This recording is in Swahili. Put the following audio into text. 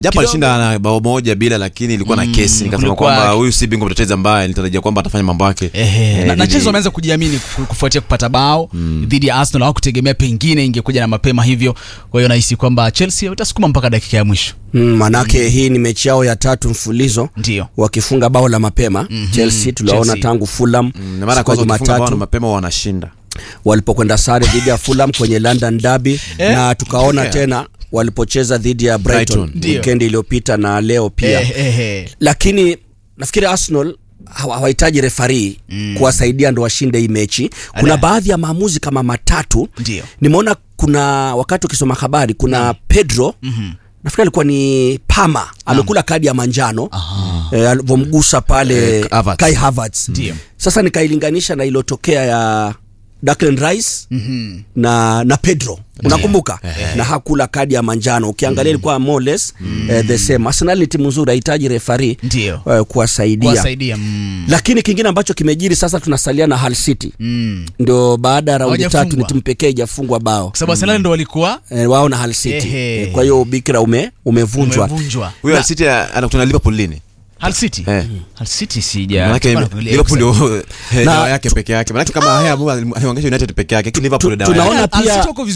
japo Kidogo. alishinda na bao moja bila lakini ilikuwa na Mm, kesi nikasema kulikuwa- kwamba huyu si bingwa mtetezi ambaye nilitarajia kwamba atafanya mambo yake Ehe, Eh, na, na dhidi- Chelsea wameanza kujiamini ku- kufuatia kupata bao dhidi ya Arsenal. Hawakutegemea pengine ingekuja na mapema hivyo, kwa hiyo nahisi kwamba Chelsea watasukuma mpaka dakika ya mwisho. Mm, manake hii ni mechi yao ya tatu mfululizo Ndio. wakifunga bao la mapema Chelsea tuliwaona Chelsea. tangu Fulham Mm, na mara ya siku ya kwanza wakifunga bao na Jumatatu mapema wanashinda walipokwenda sare dhidi ya Fulham kwenye London Derby Eh, na tukaona yeah. tena walipocheza dhidi ya Brighton, Brighton. Ndio. weekend iliyopita na leo pia Eh, eh, eh. lakini nafikiri Arsenal hawa- hawahitaji refari kuwasaidia ndo washinde hii mechi. Kuna Ala. baadhi ya maamuzi kama matatu Ndio. nimeona. Kuna wakati ukisoma habari, kuna Pedro nafikiri alikuwa ni Pama amekula kadi ya manjano eh, alivyomgusa pale Eh, Havertz. Kai Havertz. Ndio. Sasa nikailinganisha na iliyotokea ya Declan Rice na na Pedro unakumbuka, na hakula kadi ya manjano. Ukiangalia ilikuwa more or less eh, the same. Arsenal ni timu nzuri, hahitaji refari Ndio. eh, kuwasaidia. Kuwasaidia. Mm. Lakini kingine ambacho kimejiri sasa, tunasalia na Hull City Mm. ndio baada ya raundi Hawajafungwa. tatu, ni timu pekee ijafungwa bao Kwa sababu Arsenal ndo walikuwa eh, wao na Hull City Ehe. eh, kwa hiyo ubikira ume umevunjwa umevunjwa. huyo Hull City anakutana na Liverpool lini Hull City. Eh. Hull City sija. Manake tulikuwa tunaangalia Liverpool hiyo ndio eh, Na- dawa yake peke yake manake kama haya alionyesha United peke yake lakini Liverpool dawa tunaona yake Hull City pia wako